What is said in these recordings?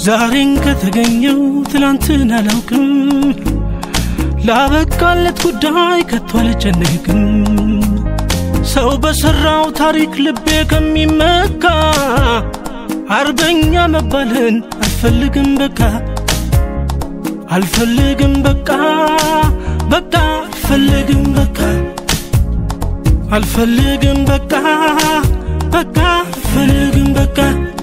ዛሬን ከተገኘው ትላንትን አላውቅም ላበቃለት ጉዳይ ከቶ አልጨነቅም ሰው በሠራው ታሪክ ልቤ ከሚመካ አርበኛ መባልን አልፈልግም በቃ አልፈልግም በቃ በቃ አልፈልግም በቃ አልፈልግም በቃ በቃ አልፈልግም በቃ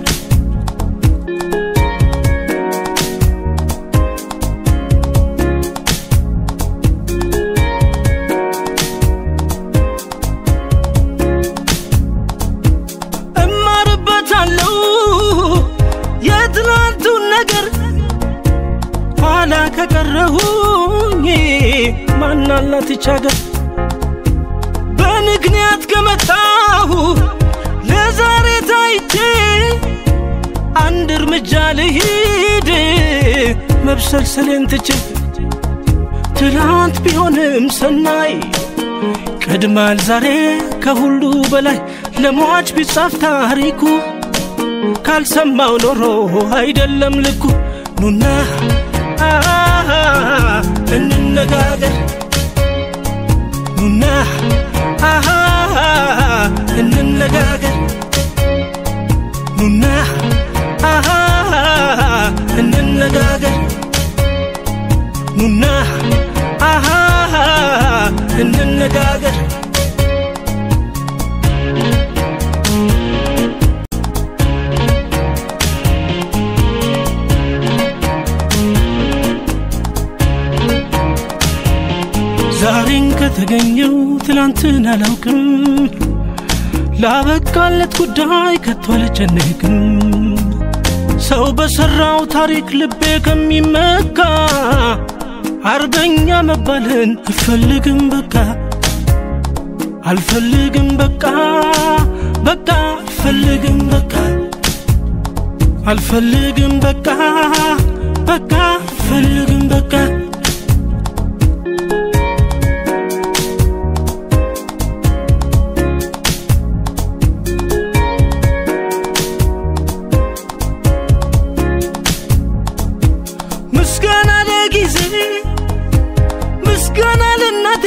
እማርበታለሁ የትናንቱን ነገር ኋላ ከቀረሁኝ ማናላት ይቻገር በምክንያት ከመጣሁ ለዛሬ ታይቼ አንድ እርምጃ ልሂድ መብሰልሰሌን ትቼ ትላንት ቢሆንም ሰናይ ቀድማል ዛሬ ከሁሉ በላይ ለሟች ቢጻፍ ታሪኩ ካልሰማው ኖሮ አይደለም ልኩ ኑና አሃ እንነጋገር ኑና አሃ እንነጋገር ኑና አሃ እንነጋገር ኑና አሃ እንነጋገር ዛሬን ከተገኘው ትላንትን አላውቅም ላበቃለት ጉዳይ ከቶ አልጨነቅም ሰው በሠራው ታሪክ ልቤ ከሚመካ አርበኛ መባልን አልፈልግም በቃ አልፈልግም በቃ በቃ አልፈልግም በቃ አልፈልግም በቃ በቃ አልፈልግም በቃ ምስጋና ለጊዜ ምስጋና ለእናቴ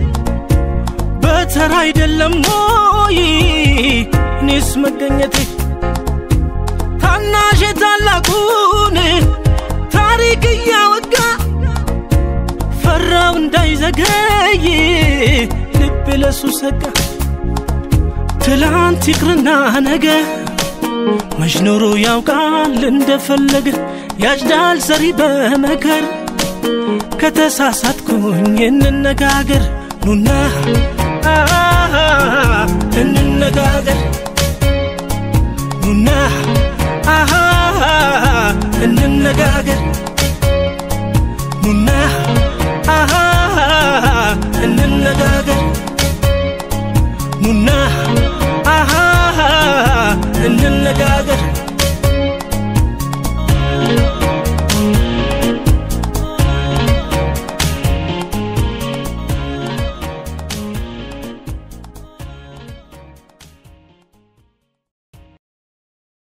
በተራ አይደለም ሞይ እኔስ መገኘቴ ታናሽ ታላቁን ታሪክ እያወጋ ፈራው እንዳይዘገይ ልብ ለሱ ሰጋ ትላንት ይቅርና ነገ መች ኖሮ ያውቃል እንደፈለገ ያጭዳል ሰሪ በመከር ከተሳሳትኩኝ እንነጋገር ኑና አሃ እንነጋገር ኑና አሃ እንነጋገር